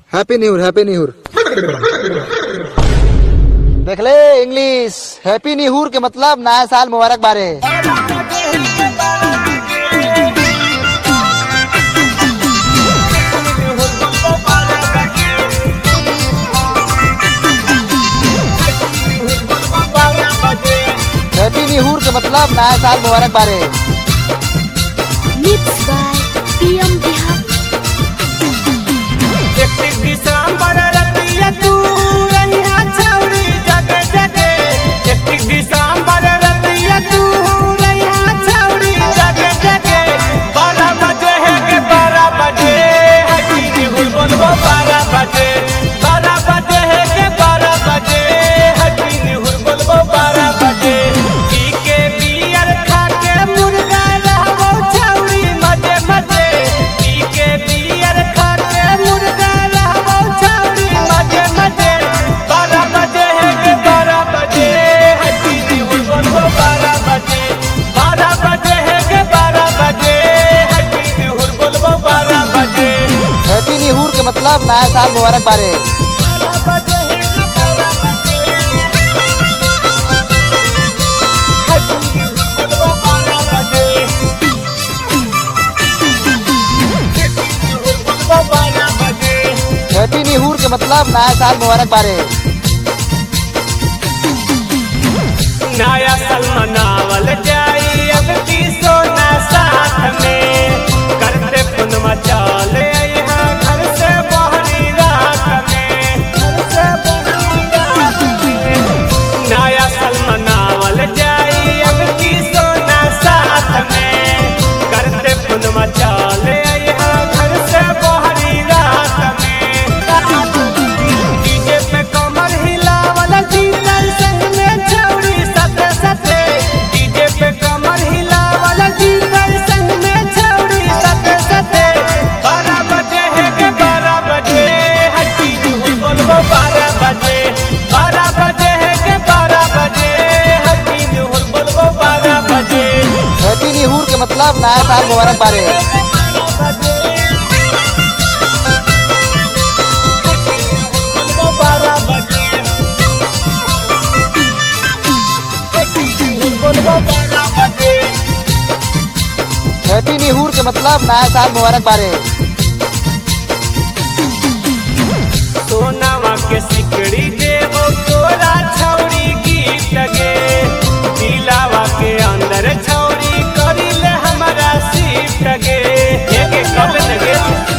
Happy new year happy new year देख ले English happy new year के मतलब नया साल मुबारक बारे हैप्पी न्यूर के मतलब नया साल मुबारक बारे Mixed by PM Bihar. Happy new year के मतलब नया साल मुबारक बारे हैप्पी न्यूर के मतलब नया साल मुबारक बारे नया साल मनावल जाई अब की सोना साथ में करते पुनवा चले यहाँ घर से बहरी रात में घर से बहरी रात में नया साल मनावल जाई अब की सोना साथ में करते पुनवा चले यहाँ घर से बहरी रात में डीजे पे कमर हिलावल जीतल संग में छौरी सते सते डीजे पे कमर हिलावल जीतल संग में छौरी सते सते बारह बजे है के बारह बजे हट्टी जुहुल बोलबो बारह बजे बारह बजे है के बारह बजे हट्टी जुहुल बोलबो बारह बजे हैप्पी न्यूर के मतलब नया साल मुबारक बारे बारह बजे हट्टी जुहुल बोलबो बारह बजे हैप्पी न्यूर के मतलब नया साल मुबारक बारे सोनावा के सिकड़ी देवो तोरा छौरी गीत गे दिलावा के अंदर छौरी करिले हमरा सीट गे एके कब लगे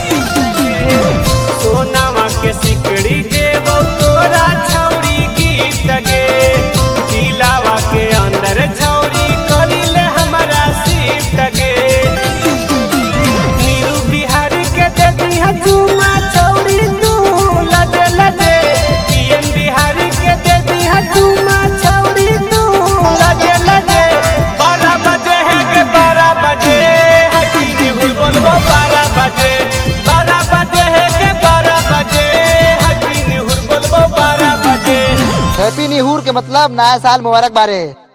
सोनावा के सिकड़ी देवो तोरा छौरी गीत गे दिलावा के अंदर छौरी करिले हमरा सीट गे नीरू बिहारी के देखी हजूमा छौरी तू लजे लजे पीएम बिहारी के देखी हजूमा छौरी तू लजे लजे बारह बजे है के बारह बजे हटी निहुल बोलबो बारह बजे बारह बजे है के बारह बजे हटी निहुल बोलबो बारह बजे हैप्पी न्यूर के मतलब नया साल मुबारक बारे